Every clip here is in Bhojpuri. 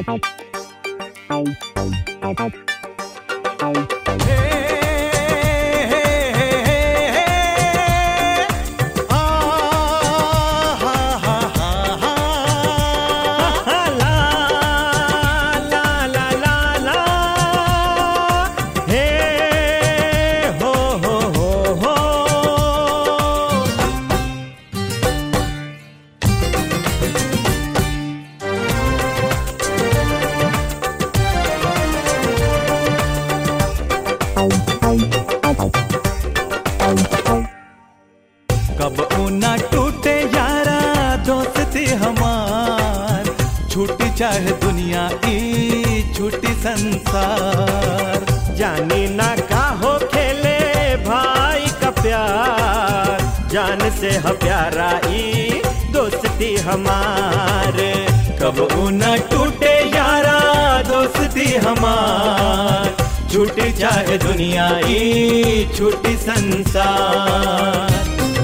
कब ऊना टूटे यारा दोस्ती हमार छूटी चाहे दुनिया ई छूटी संसार जानी ना का हो खेले भाई का प्यार जान से ह प्यारा ई दोस्ती हमारे कब ऊना टूटे यारा दोस्ती हमार छूटी चाहे दुनिया ई छूटी संसार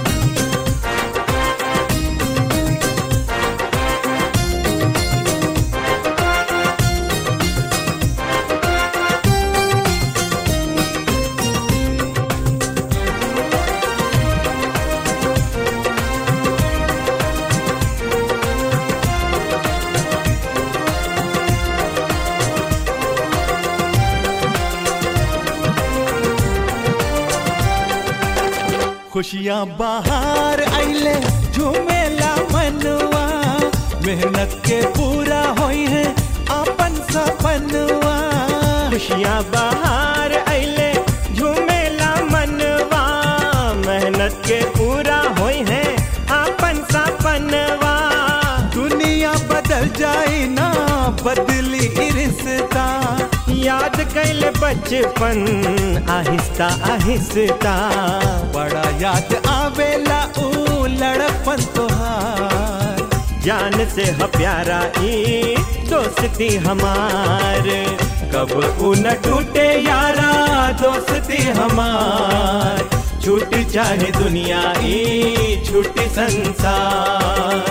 खुशियाँ बाहर आइले झूमेला मनवा मेहनत के पूरा होई है अपन सपनवा खुशियाँ बाहर अइले झूमेला मनवा मेहनत के पूरा होई है अपन सपनवा दुनिया बदल जाए ना बदली ई रिश्ता याद कैल बचपन आहिस्ता आहिस्ता बड़ा याद आवेला ऊ लड़पन तोहार जान से ह प्यारा ई दोस्ती हमार कब ऊ न टूटे यारा दोस्ती हमार छूट चाहे दुनिया ई छूटी संसार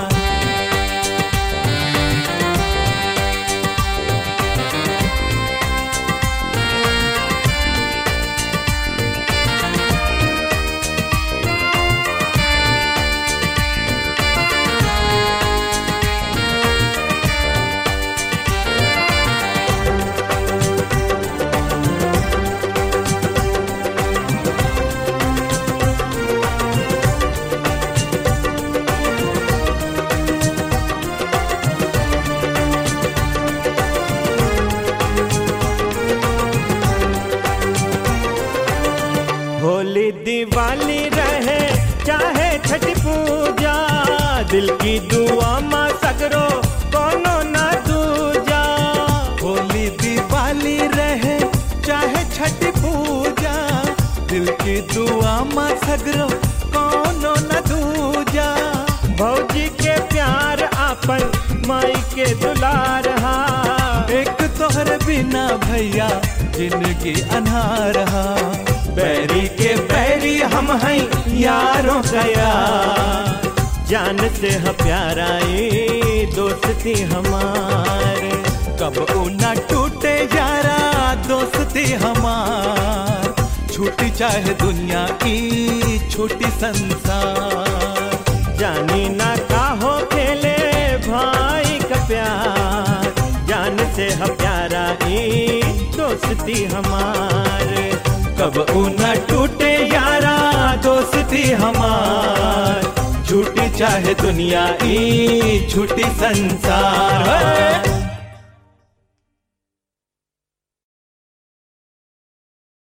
होली दिवाली रहे चाहे छठ पूजा दिल की दुआ माँ सगरो कोनो ना दूजा होली दिवाली रहे चाहे छठ पूजा दिल की दुआ माँ सगरो कोनो न दूजा भौजी के प्यार आपन माई के दुलार हा एक तोहर बिना भैया जिंदगी अनहार हा बैरी के बैरी हम हैं यारों गया जान से ह प्यारा ई दोस्ती हमारे कब ऊना टूटे यारा दोस्ती हमार छूटी चाहे दुनिया की छोटी संसार जानी ना का हो खेले भाई का प्यार जान से ह प्यारा ई दोस्ती हमारे कब ऊना टूटे यारा दोस्ती हमार छूटी चाहे दुनिया ई छूटी संसार